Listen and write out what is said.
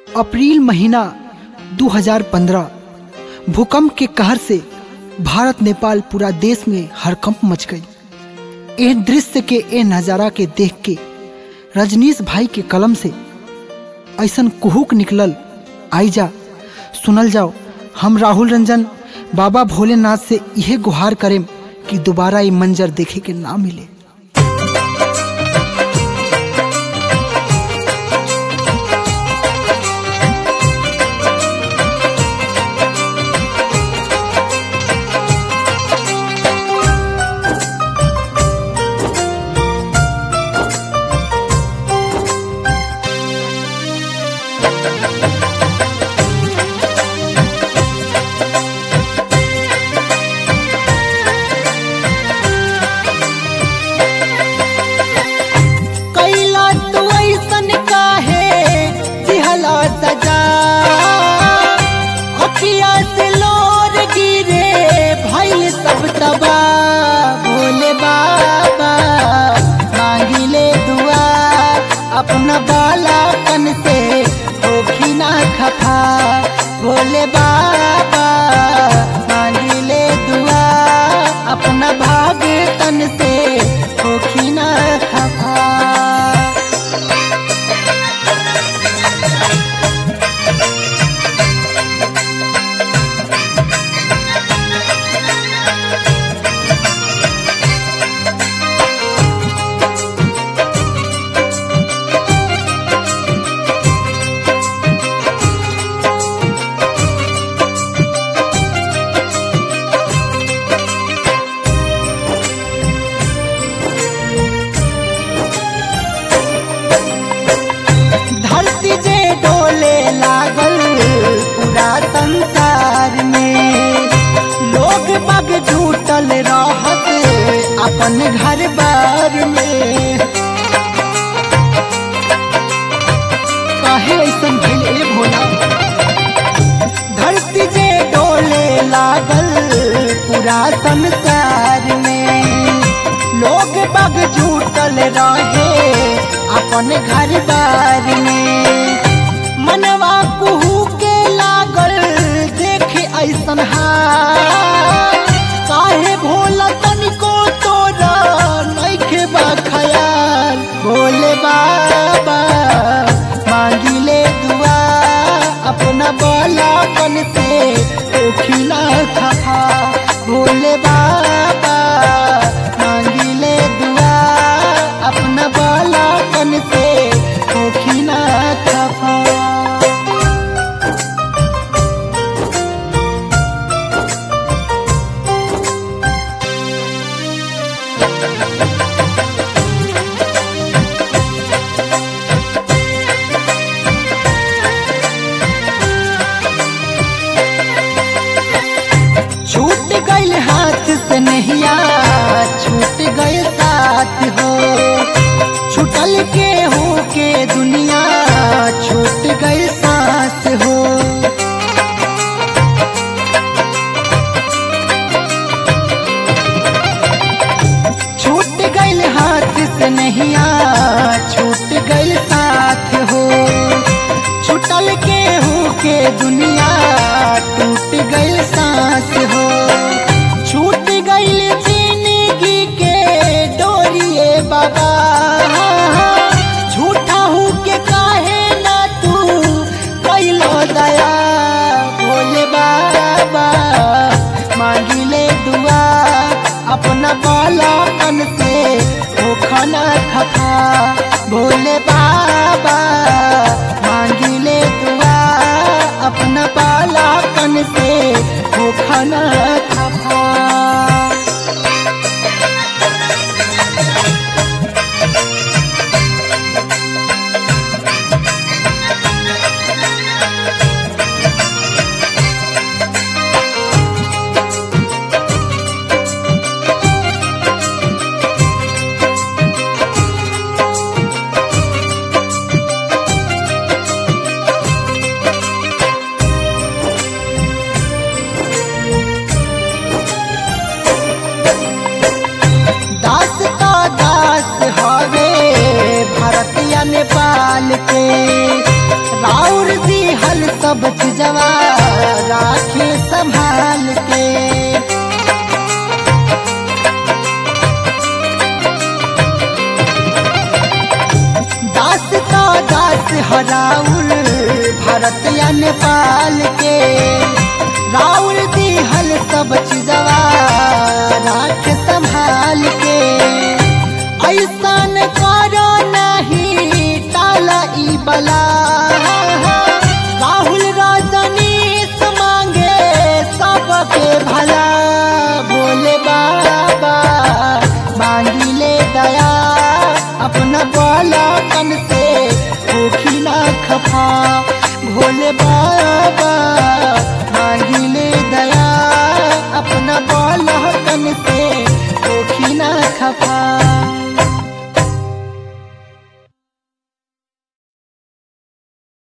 अप्रैल महीना 2015 भूकंप के कहर से भारत नेपाल पूरा देश में हड़कंप मच गई ए दृश्य के ए नज़ारा के देख के रजनीश भाई के कलम से ऐसन कुहुक निकलल आई जा सुनल जाओ हम राहुल रंजन बाबा भोलेनाथ से यह गुहार करें कि दोबारा ये मंजर देखे के ना मिले कैला तू ऐसन काहे दिहला सजा अखिया से लोर गिरे भइल सब तबा भोले बाबा मांगिले दुआ अपना बाला कन से होखी ना खफा भोले बाबा मांगिले दुआ अपना भाग तन से होखी ना खफा धरती जे डोले लागल पूरा संसार में लोग बग झूठल रहत अपन घर बार में काहे ऐसन भइल ए भोला धरती जे डोले लागल पूरा संसार में लोग बग झूठल रहे अपन घर बार में मनवा कुहू के लागल देख ऐसन हाल काहे भोला तनिको तोरा नइखे बा खयाल भोले बाबा मांगिले दुआ अपना बालापन से ओखिला खफा भोले बाबा मांगिले दुआ अपना बालापन से ओखिला खफा छूट गइल हाथ से नहिया छूट गइल साथ हो छूटल के हो के दुनिया छूट गइल सांस हो छूट गइल हाथ से नहिया छूट गइल साथ हो छुटल के हो के दुनिया टूट गइल सांस हो छूट गइल जिंदगी के डोरिए बाबा झूठा हो के काहे ना तू कैलो दया भोले बाबा मांगिले दुआ अपना बालापन से हो खाना खफा भोले बाबा मांगिले दुआ अपना राउर दी हल सब चीजवा राखे संभाल के दास तो दास हराउर भारत या नेपाल के राउर दी हल सब चीजवा राख संभाल के ऐसन करो नहीं टाला ई बला राहुल रजनीश मांगे सबके भला बोले बाबा मांगी ले दया अपना बाला कन से भूखी ना खफा भोले बाबा